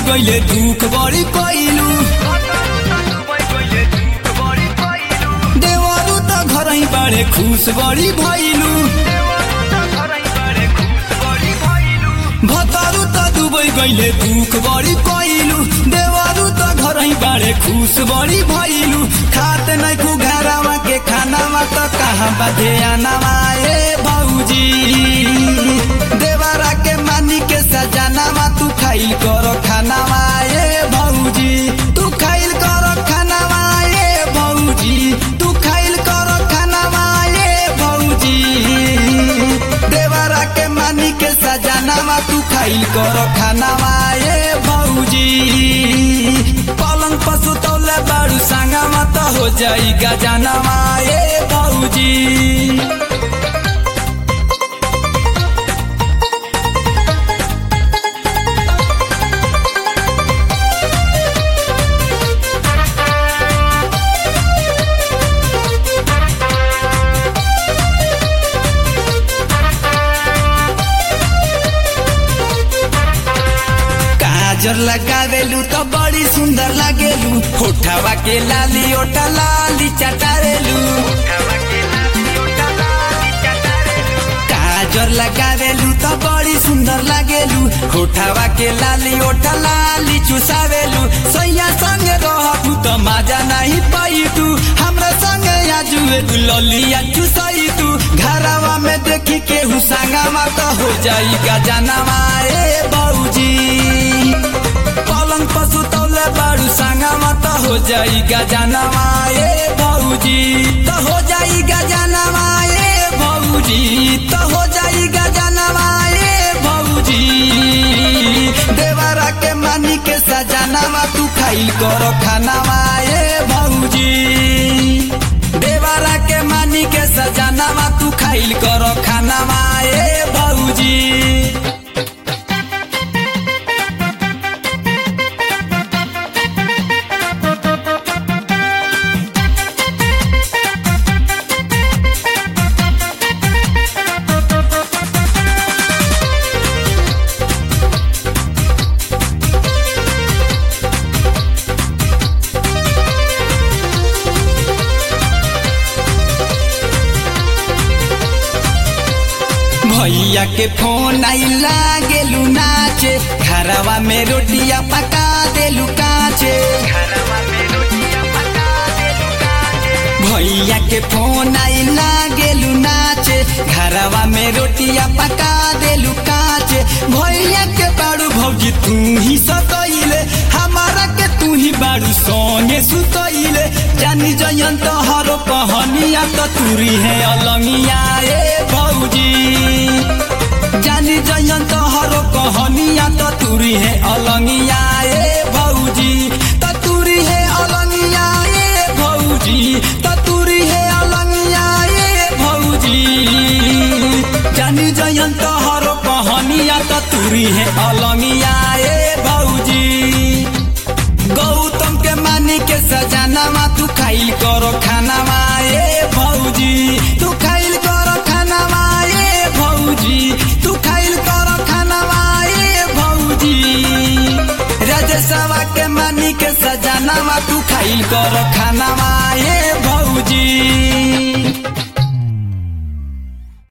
गइले दुख बड़ी कइलू देवरू त घरै बाड़े खुश बड़ी भइलू भतारू त दुबै गइले दुख बड़ी कइलू देवरू त घरै बाड़े खुश बड़ी भइलू खात नै खु घरामा के खानामा त कहाँ बाधे आनामा ए भौजी देवरा के मानी के सजानामा तू खाइल कर खानामा ए भौजी तू खाइल कर खानामा ए भौजी तू खाइल कर खानामा ए भौजी देवरा के मानी के सजानामा तू खाइल कर खानामा ए भौजी पलङ पशु तौले बाडु साङ्गामा त हो जाई गजानामा ए भौजी काजर लगावेलू त बड़ी सुंदर लागेलू होठवा के लाली ओठा लाली चटारेलू काजर लगावेलू त बड़ी सुंदर लागेलू होठवा के लाली ओठा लाली चुसावेलू सैया संगे रहबू त माजा नहीं पाई तू हमरा संगे आजुए तू ललिया चुसाई तू घरवा में देखी केहू संगमा त हो जाई गजनवा ए बौजी पलङ पशु तौले बाडु साङ्गामा त हो जाई गजनवा ए भौजी त हो जाई गजनवा ए भौजी त हो जाई गजनवा ए भौजी देवरा के मानी के सजनामा तू खाइल कर खानामा ए भौजी देवरा के मानी के सजनामा तू खाइल कर खानामा ए भौजी भैया के फोन आई लागेलू नाचे घरवा में रोटिया पका देलू काचे भैया के फोन आई लागेलू नाचे घरवा में रोटिया पका देलू काचे भैया के बाड़ू भौजी तू ही सतैले हमारा के तू ही बाड़ू सोने सुतैले जानी जयंत हरो कहनिया त तुरी है अलंगिया ए भौजी जानी जयंत हरो कहनिया त तुरी है अलंगिया ए भौजी त तुरी है अलंगिया ए भौजी त तुरी है अलंगिया ए भौजी जानी जयंत हरो कहनिया त तुरी है अलंगिया ए भौजी गौतम के मानी के सजानामा तू खाइल करो खानामा ए भौजी तू खाइल करो खानामा ए भौजी तू खाइल करो खानामा ए भौजी राजेशवा के मानी के सजानामा तू खाइल करो खानामा ए भौजी